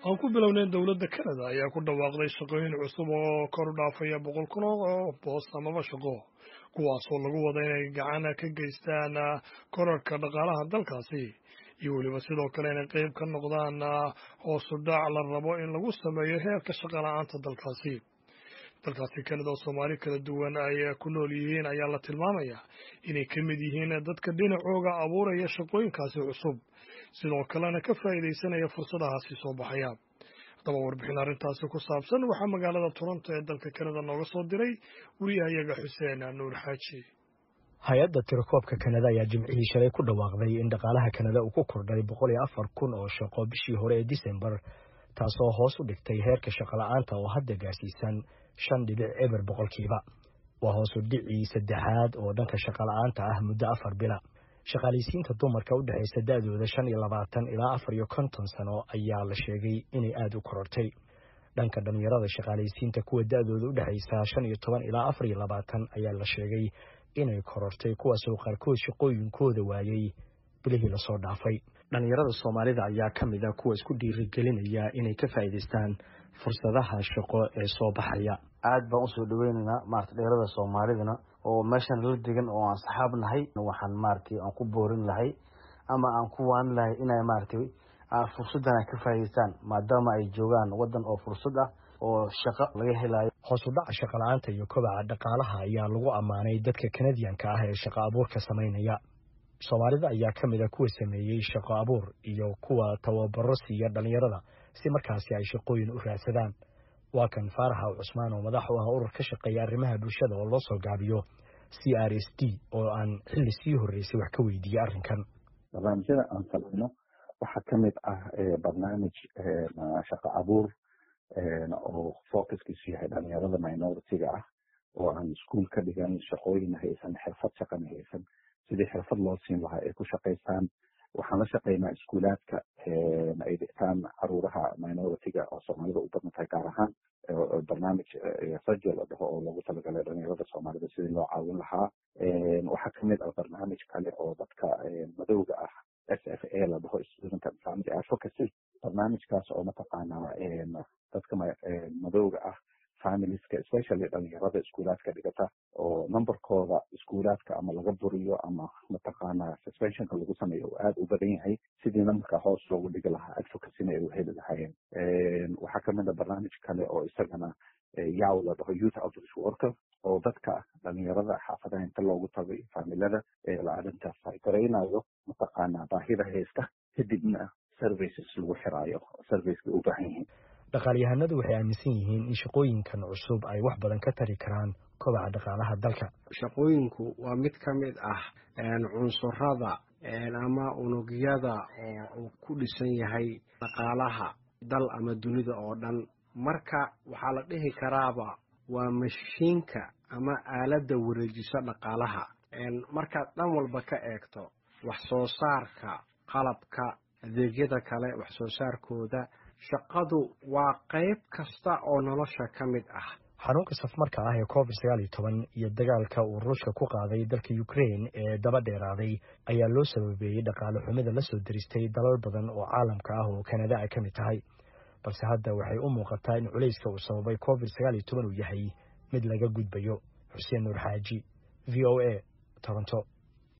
aan ku bilownay dowladda canada ayaa ku dhawaaqday shaqooyin cusub oo kor u dhaafaya boqol kun oo boos amaba shaqo kuwaasoo lagu wada inay gacan ka geystaan korarka dhaqaalaha dalkaasi iyo weliba sidoo kale inay qeyb ka noqdaan hoosu dhac la rabo in lagu sameeyo heerka shaqa la-aanta dalkaasi dalkaasi canada oo soomaali kala duwan ay ku nool yihiin ayaa la tilmaamayaa inay ka mid yihiin dadka dhinacooga abuuraya shaqooyinkaasi cusub sidoo kalena ka faa'iidaysanaya fursadahaasi soo baxaya haddaba warbixin arrintaasi ku saabsan waxaa magaalada toronto ee dalka canada nooga soo diray wariyahayaga xuseen nuur xaaji hay-adda tirakoobka kanada ayaa jimcihii shalay ku dhawaaqday in dhaqaalaha kanada uu ku kordhay boqol iyo afar kun oo shaqo bishii hore ee disembar taasoo hoos u dhigtay heerka shaqola'aanta oo hadda gaarsiisan shan dhibic eber boqolkiiba waa hoosu dhicii saddexaad oo dhanka shaqola'aanta ah muddo afar bila shaqaalaysiinta dumarka u dhexaysa da-dooda shan iyo labaatan ilaa afar iyo konton sano ayaa la sheegay inay aada u korortay dhanka dhalinyarada shaqaalaysiinta kuwa da-dooda u dhexaysa shan iyo toban ilaa afar iyo labaatan ayaa la sheegay inay korortay kuwaasoo qaarkood shaqooyinkooda waayey bilihii lasoo dhaafay dhalinyarada soomaalida ayaa ka mid a kuwa isku dhiirigelinaya inay ka faa'iidaystaan fursadaha shaqo ee soo baxaya aada baan usoo dhaweynaynaa maarata dhalinyarada soomaalidana oo meeshan la degan oo aan saxaab nahay waxaan maaragtay aan ku boorin lahay ama aan ku waanin lahay inay maaragtay fursaddan ay ka faa'idaystaan maadaama ay joogaan waddan oo fursad ah oo shaqo laga helayo hoos u dhaca shaqo la-aanta iyo kobaca dhaqaalaha ayaa lagu ammaanay dadka kanadiyanka ah ee shaqo abuurka samaynaya soomaalida ayaa ka mid a kuwa sameeyey shaqo abuur iyo kuwa tababaro siiya dhalinyarada si markaasi ay shaqooyin u raadsadaan waa kan faaraxa cusmaan oo madax u ah urur ka shaqeeya arrimaha bulshada oo loo soo gaabiyo c r s d oo aan xilli sii horreysay wax ka weydiiyey arrinkan barnaamijyada aan samayno waxaa ka mid ah barnaamij shaqo abuur oo focuskiisu yahay dhalinyarada minority-ga ah oo aan iskuol ka dhigan shaqooyin haysan xirfad shaqana haysan sidii xirfad loo siin lahaa ay ku shaqaystaan waxaan la shaqaynaa iskuulaadka ay dhigtaan caruuraha minority-ga oo soomaalida u badan tahay gaar ahaan barnaamij rajo la dhaho oo loogu talagalay dhalinyarada soomaalida sidii loo caawin lahaa waxaa kamid ah barnaamij kale oo dadka madowga ah s f a la dhaho student and family advocacy barnaamijkaas oo mataqaanaa dadka madowga ah familieska especially dhalinyarada iskuulaadka dhigata oo numberkooda iskuulaadka ama laga buriyo ama mataqaanaa suspensionka lagu sameeyo uu aada u badan yahay sidii numberka hoos loogu dhigi lahaa advocacyna ay u heli lahaayeen waxaa kamid a barnaamij kale oo isagana yaw la dhaho youth outreach worker oo dadka dhalinyarada xaafadaha inta loogu tagay faamilada la arrintaas ay garaynayo mataqaanaa baahida haysta kadibna services lagu xiraayo serviceka u baahan yihiin dhaqaalyahanadu waxay aaminsan yihiin in shaqooyinkan cusub ay wax badan ka tari karaan kobaca dhaqaalaha dalka shaqooyinku waa mid ka mid ah cunsurada ama unugyada oo uu ku dhisan yahay dhaqaalaha dal ama dunida oo dhan marka waxaa la dhihi karaaba waa mashiinka ama aaladda wareejisa dhaqaalaha markaad dhan walba ka eegto wax soo saarka qalabka adeegyada kale wax soo saarkooda shaqadu waa qayb kasta oo nolosha ka mid ah xanuunka safmarka ah ee covid sagaal iyo toban iyo dagaalka uu ruushka ku qaaday dalka ukraine ee daba dheeraaday ayaa loo sababeeyey dhaqaale xumida la soo diristay dalal badan oo caalamka ah oo kanada ay ka mid tahay balse hadda waxay u muuqataa in culayska uu sababay covid sagaal iyo toban uu yahay mid laga gudbayo xuseen nuur xaaji v o a toronto